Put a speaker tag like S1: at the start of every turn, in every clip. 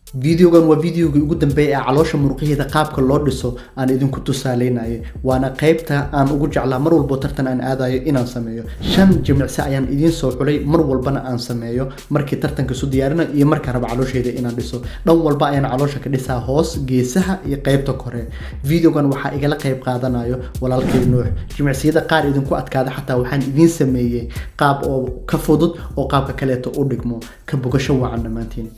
S1: videogan waa videogii ugu dambeeyay ee caloosha muruqyaheeda qaabka loo dhiso aan idinku tusaaleynayay waana qaybta aan ugu jeclaa mar walbo tartan aan aadayo inaan sameeyo shan jimicsi ayaan idiin soo xulay mar walbana aan sameeyo markii tartanka isu diyaarinayo iyo markaan rabo caloosheeda inaan dhiso dhan walba ayaan caloosha ka dhisaa hoos geesaha iyo qaybta kore videogan waxaa igala qayb qaadanayo walaalkay nuux jimicsiyada qaar idinku adkaada xataa waxaan idiin sameeyey qaab oo ka fudud oo qaabka kaleeto u dhigmo ka bogasho wacan dhammaantiin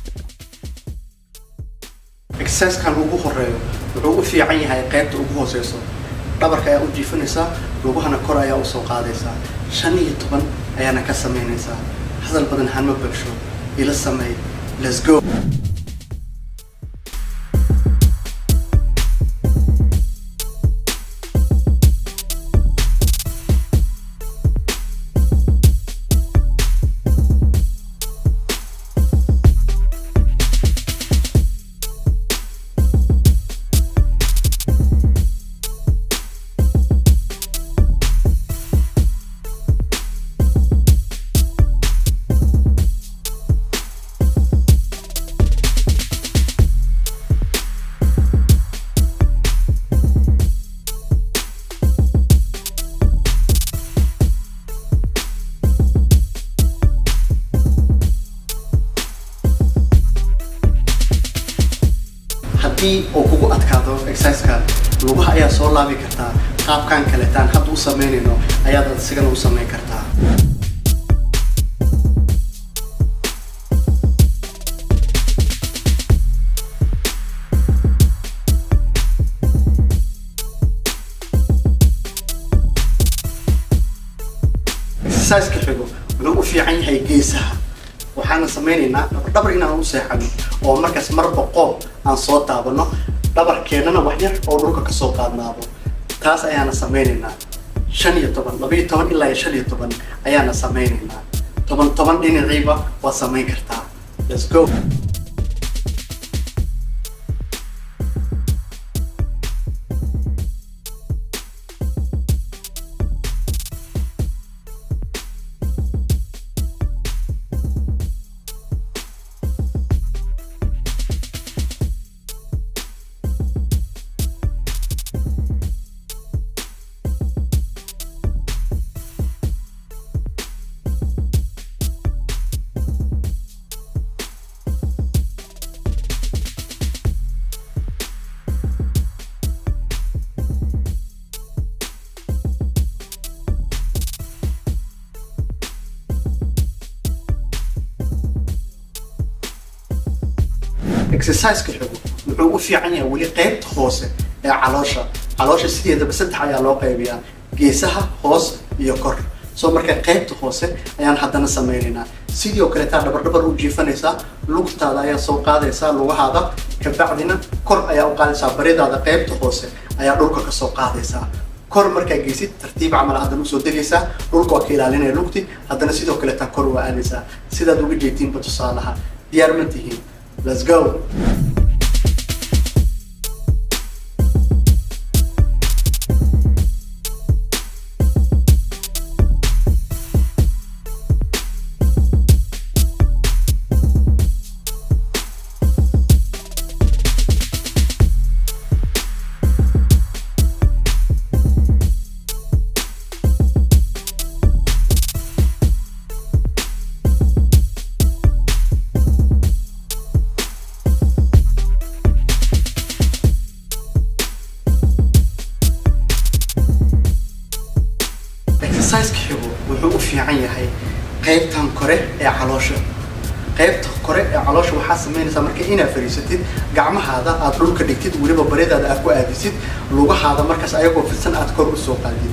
S1: exercisekan ugu horeeyo wuxuu u fiican yahay qaybta ugu hooseyso dhabarka ayaa u jiifinaysaa lugahana kor ayaa usoo qaadaysaa shan iyo toban ayaana ka samaynaysaa hadal badan hanma bagsho ila sameey let's go haddii uu kugu adkaado exerciseka lugaha ayaa soo laabi kartaa qaabkan kaletaan hadda u samaynayno ayaad isigana u samayn kartaa exerciseka xigo wuxuu u fiican yahay geesaha waxaana samaynaynaa dhabar inaan u seexano oo markaas marba qoob aan soo taabano dhabarkeennana wax yar oo dhulka kasoo qaadnaado taas ayaana samaynaynaa shan iyo toban laba iyo toban ilaa iyo shan iyo toban ayaana samaynaynaa toban toban dhinaciiba waad samayn kartaa let's go exerciseka xigo wuxuu u fiican yahay weli qaybta hoose ee caloosha caloosha sideedaba saddex ayaa loo qaybiyaa geesaha hoos iyo kor soo marka qaybta hoose ayaan haddana samaynaynaa sidii oo kaleetaa dhabardhabar u jiifanaysaa lugtaada ayaa soo qaadaysaa lugahaada kabacdina kor ayaa u qaadaysaa baridaada qaybta hoose ayaa dhulka kasoo qaadaysaa kor markaa geysid tartiib camal haddana usoo degaysaa dhulka waa ka ilaalinaya lugti haddana sidoo kaleetaa kor waa aadaysaa sidaad uga jeetiinba tusaalaha diyaar ma tihiin Let's go. exerciseka xigo wuxuu u fiican yahay qaybtan kore ee caloosha qaybta kore ee caloosha waxaa samaynaysaa marka inaad fariisatid gacmahaada aad dhulka dhigtid weliba baridaada aad ku aadisid lugahaada markaas ayagoo fidsan aad kor u soo qaadid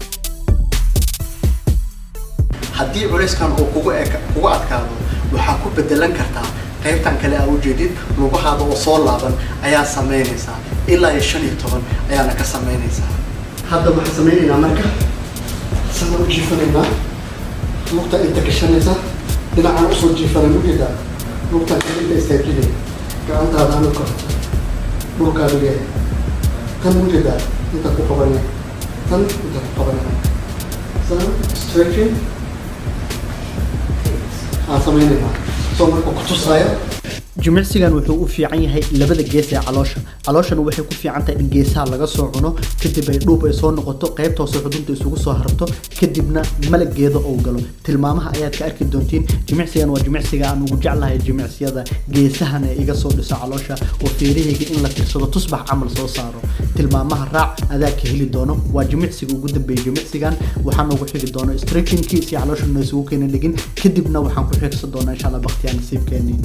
S1: haddii culayskan uu kugu eka kugu adkaado waxaa ku bedelan kartaa qaybtan kale aa ujeedid lugahaada oo soo laaban ayaa samaynaysaa ilaa iyo shan iyo toban ayaana ka samaynaysaa hadda waxaan samaynaynaa marka isagoo u jiifanaynaa lugta inta gashanaysa dhinacaan usoo jiifana ujeedaa lugtaan kale inta istaajinaya gacantaada ana kor dhulkaa dhigaya tan ujeedaa inta ku qabanaya tan inta ku qabanaya san stretching aan sameynaynaa soo marka kutusaayo
S2: jimicsigan wuxuu u fiican yahay labada gees ee caloosha calooshana waxay ku fiican tahay in geesaha laga soo cuno kadib ay dhuub ay soo noqoto qaybta hoose xudunta isugu soo harto kadibna malageeda uu galo tilmaamaha ayaad ka arki doontiin jimicsigan waa jimicsiga aan ugu jeclahay jimicsiyada geesahana iga soo dhiso caloosha oo feerahayga in la tirsado tusbax camal soo saaro tilmaamaha raac adaa ka heli doono waa jimicsiga ugu dambeeyay jimicsigan waxaan ugu xigi doono stretchingkii si calooshana isugu keena dhigin kadibna waxaan ku xigsan doonaa insha allah baktiyaa nasiibkeenii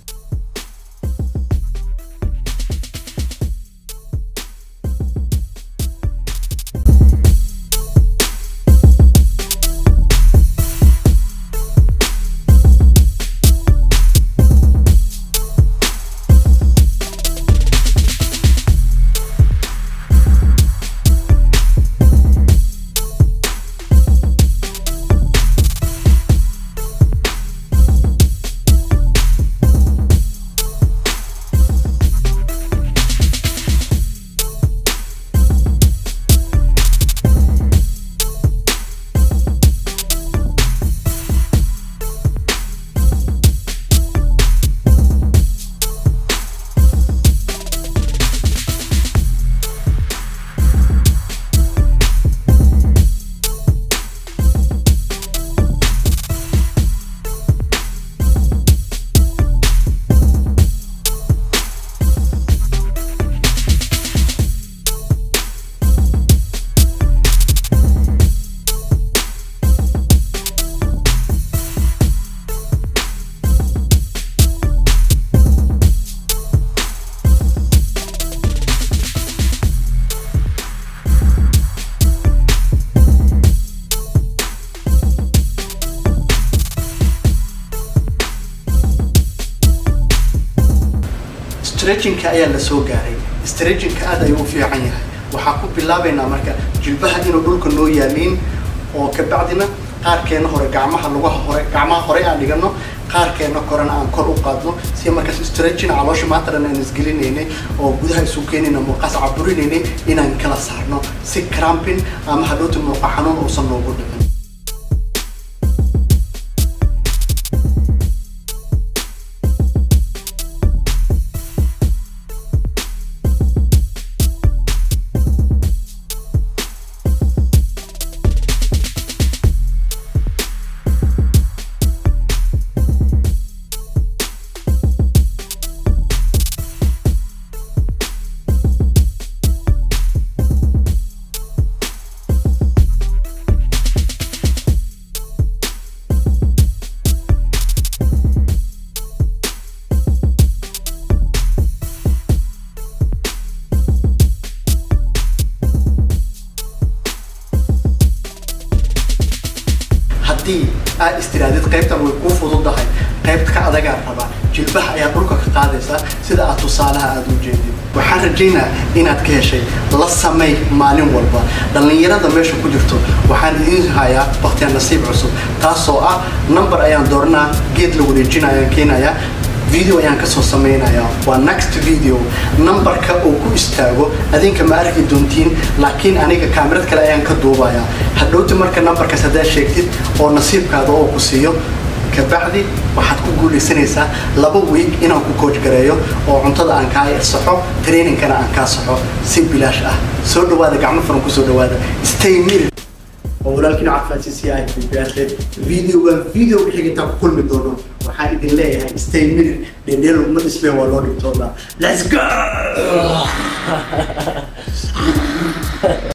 S1: stretchingka ayaa la soo gaaray stretchingka aad ayuu u fiican yahay waxaa ku bilaabaynaa marka jilbaha inuu dhulka noo yaaliin oo kabacdina qaarkeena hore gacmaha lugaha hore gacmaha hore aan dhigano qaarkeena korena aan kor u qaadno si markaas stretching caloosha maanta dhan aan isgelinaynay oo gudaha isu keenayna murqaas caburinaynay inaan kala saarno si cramping ama hadhowta murqa xanuun uusan noogu dhicin haddii aad istiraadid qaybtan way kuu fududahay qaybta ka adagaa rabaa jilbaha ayaa dhulka ka qaadaysaa sida aad tusaalaha aad u jeedid waxaan rajaynaa inaad ka heshay la samay maalin walba dhallinyarada meesha ku jirto waxaan idiin hayaa baktiya nasiib cusub taasoo ah number ayaan dooranaa geed la wareejina ayaan keenayaa video ayaan kasoo samaynayaa waa next video numberka uu ku istaago adinka ma arki doontiin laakiin aniga kaamirad kale ayaan ka duubayaa hadhowti marka numberkaas haddaad sheegtid oo nasiibkaada oo ku siiyo kabacdi waxaad ku guulaysanaysaa laba week inaan ku coach gareeyo oo cuntada aan kaa saxo trainingkana aan kaa saxo si bilaash ah soo dhawaada gacmo furan kusoo dhawaada stay mirror oo walaalkiin caafimaadkiisa yahay bibiyaashe videogan video wixii intaan ku kulmi doono waxaan idin leeyahay stay minute dhendheel laguma dhismee waa loo dhigtoodaa let's go